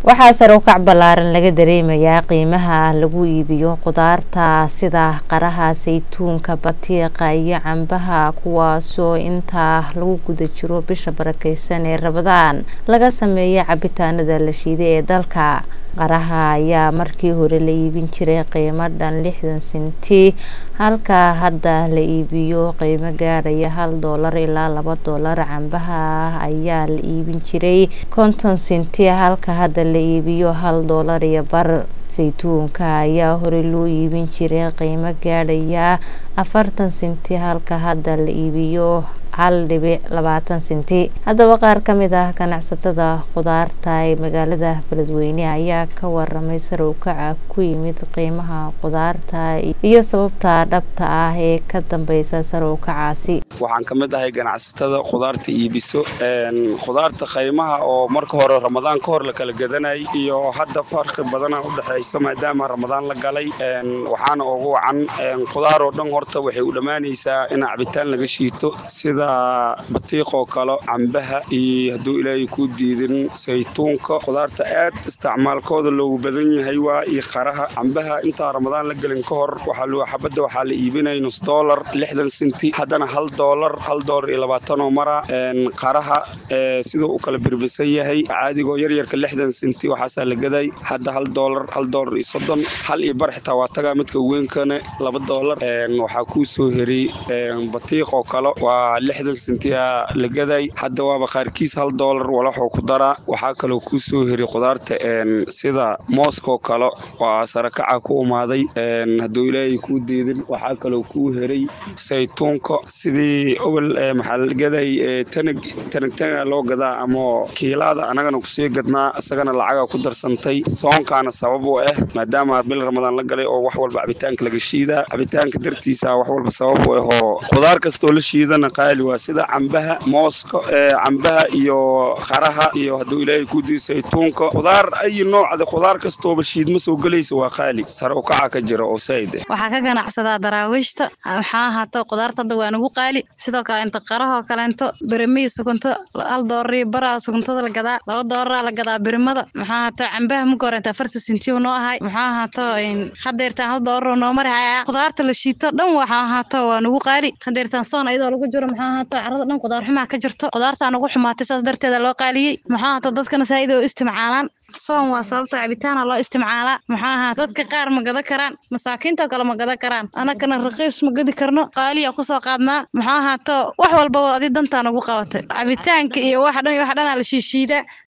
waxaa sare u kac ballaaran laga dareemayaa qiimaha lagu iibiyo khudaarta sida qaraha saytuunka batiiqa iyo cambaha kuwaasoo intaa lagu guda jiro bisha barakeysan ee rabadaan laga sameeya cabitaanada la shiiday ee dalka qaraha ayaa markii hore la iibin jiray qiimo dhan lixdan senti halka hadda la iibiyo qiimo gaaraya hal doolar ilaa laba doolar cambaha ayaa la iibin jiray konton senti halka hadda la iibiyo hal doolar iyo bar saytuunka ayaa hore loo iibin jiray qiimo gaadhaya afartan senti halka hadda la iibiyo hal dhibic labaatan senti haddaba qaar ka mid ah ganacsatada khudaarta ee magaalada beledweyne ayaa ka waramay sare u kaca ku yimid qiimaha khudaarta iyo sababta dhabta ah ee ka dambeysa sare u kacaasi waxaan ka mid ahay ganacsatada khudaarta iibiso khudaarta qiimaha oo marka hore ramadaan ka hor la kala gadanayay iyo hadda farqi badana udhexeysa maadaama ramadaan la galay waxaana ugu wacan khudaar oo dhan horta waxay u dhammaanaysaa in cabitaan laga shiito sida batiiqoo kale cambaha iyo hadduu ilaahay kuu diidin saytuunka khudaarta aad isticmaalkooda loogu badan yahay waa iyo qaraha cambaha intaa ramadaan la gelin ka hor xabadda waxaa la iibinaya nus doolar lixdan senti haddana hal doolar hal doolar iyo labaatanoo mara qaraha siduu u kala birbisan yahay caadigoo yaryarka lixdan senti waxaasaa la gaday hadda hal doolar hal doolar iyo soddon hal iyo bar xitaa waa tagaa midka weynkana laba doolar waxaa kuu soo heray batiiqoo kale waa lixdan sentiya la gaday hadda waaba qaarkiis hal doolar walaxoo ku daraa waxaa kaloo kuu soo heray khudaarta sida mooskoo kale waa sarakaca ku umaaday hadduu ilaahay kuu diidin waxaa kaloo kuu heray saytuunka sidii obol maxaa la gaday tanag tanagtanaga loo gadaa ama kiilaada annagana kusii gadnaa isagana lacaga ku darsantay soonkaana sabab u ah maadaama bil ramadaan la galay oo wax walba cabitaanka laga shiidaa cabitaanka dartiisa wax walba sabab u ah oo khudaar kastoo la shiidana qaali waa sida cambaha mooska cambaha iyo qaraha iyo hadduu ilaahay ku dii saytuunka khudaar ayi noocda khudaar kastooba shiidma soo gelaysa waa qaali sare u kaca ka jira oo saa'id ah waxaa ka ganacsadaa daraawiishta maxaa ahaato khudaarta hadda waa nagu qaali sidoo kale inta qarahoo kaleento birimiyi sukunto hal doorarii baraa sukuntada la gadaa laba dooraraa la gadaa birimada maxaa ahaato cambaha muka hore inta afarta sentiyo noo ahay maxaa ahaato hadeertaan hal dooraroo noo mari haya khudaarta la shiito dhan waxaa ahaato waa nagu qaali hadeertaan soon ayadoo lagu jiro maxaa ahaato carada dhan khudaar xumaa ka jirto khudaartaa nagu xumaatay saas darteeda loo qaaliyey maxaa ahaato dadkana saa'id oo istimcaalaan soon waa sababta cabitaana loo isticmaalaa maxaa ahaa dadka qaar ma gada karaan masaakiinta kale ma gada karaan anakana raqiis ma gadi karno qaaliya kusoo qaadnaa maxaa ahaato wax walbaba adi dantaa nagu qabatay cabitaanka iyo wax dhan iyo wax dhanaa la shiishiidaa